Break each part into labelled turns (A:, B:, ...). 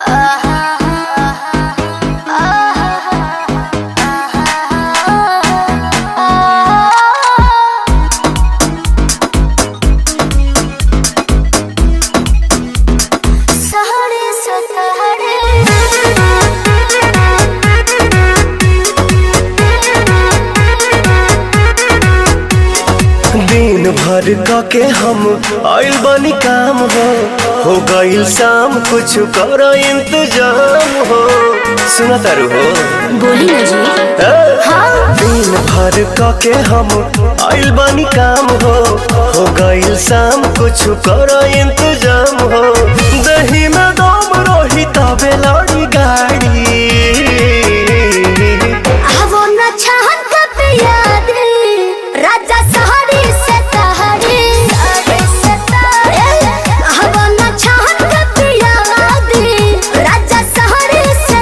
A: दिन भर क के हम आइल बनी काम हो हो गइल शाम कुछ कर इंतजाम हो सुना तारू हो
B: बोली ना जी
A: ए?
B: हाँ
A: दिन भर क के हम आइल बनी काम हो हो गइल शाम कुछ कर इंतजाम हो दही में दम रही तबे लड़ी गाड़ी
B: वो न चाहत कब याद राजा सहारे से तहारे वो न चाहत कब याद राजा सहारे से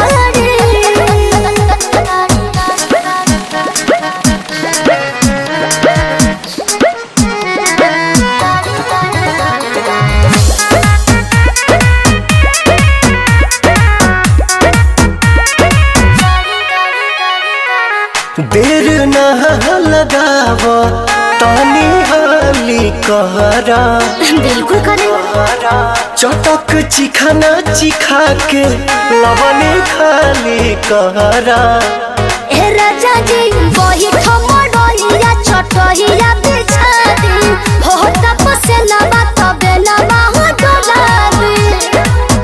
A: देर न लगाव तानी हाली कहरा
B: बिल्कुल करे
A: चटक चिखाना चिखा के लवने खाली कहरा
B: ए राजा जी वही ठमडोइया छोटहिया बिछा दी हो तपसे लबा तबे लबा हो डोला दी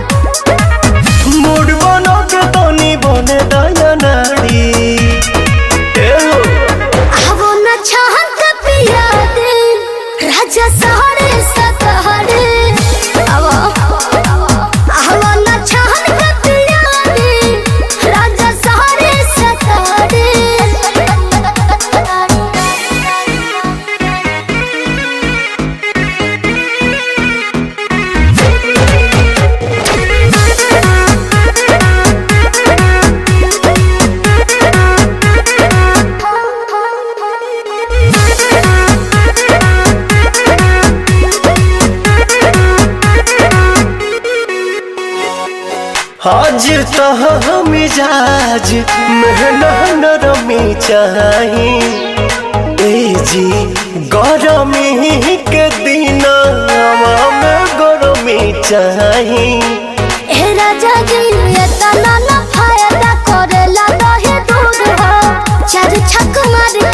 A: मूड बनो के तनी बने दया नाड़ी ए हो
B: आवो न चाहत पिया दे राजा सहरे सतहरे आवो आवो न चाहत पिया दे राजा सहरे सतहरे
A: हाजिर तह मिजाज मेहना नरमी चाही ए जी गरमी के दिन में गरमी चाही
B: ए राजा जी ये तना ना फायदा करेला दहे दूध हो चार छक मार